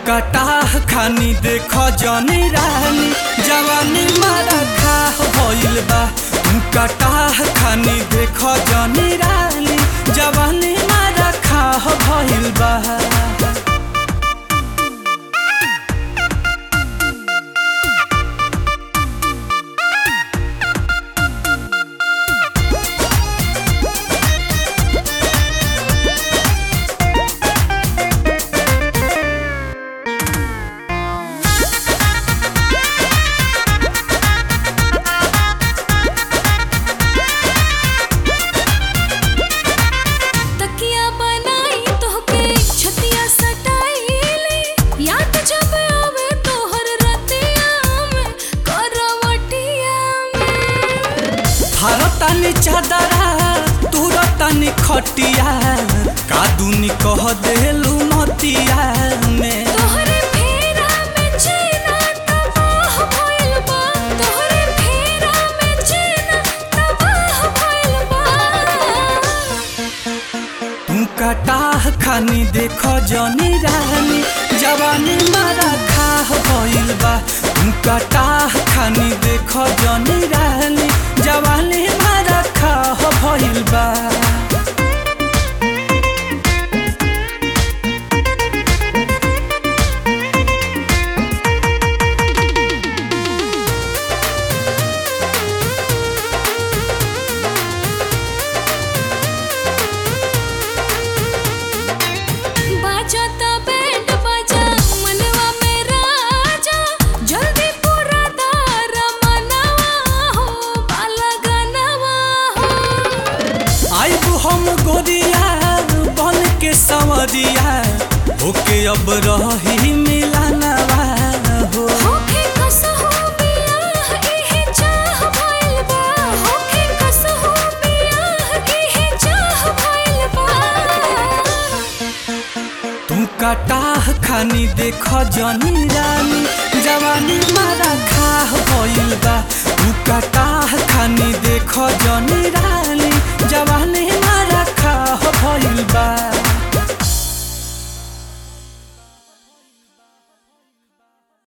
कटाह खानी देख जनी रानी जवानी मारा खाह भइल बा तू कटाह खानी देख जनी रानी जवानी मारा खाह भइल बा तकिया बनाई तोहके छतिया सटाईले याद जब आवे तोहर रतिया में करवटिया में भारतानी चादरा तुरतानी खटिया कादुनी कह देलू मतिया में तोहरे फेरा में चैना तबाह भइल बा तोहरे फेरा में चैना तबाह भइल बा तू कटाह खानी देख जनी रानी जवानी मारा खाह भइल बा तू कटाह खानी देख जनी रानी जवानी मारा खाह भइल बा बाजाता बैंड बाजा मनवा में राजा जल्दी पूरा दार मनवा हो बाला गनवा हो आइबू हम गोरिया बन के संवरिया होके अब रही मिलानवा हो होखे कसहो बियाह इहे चाह भइल बा होखे कसहो बियाह इहे चाह भइल बा तू कटाह खानी देख जनी रानी जवानी मारा खाह भइल बा तू कटाह खानी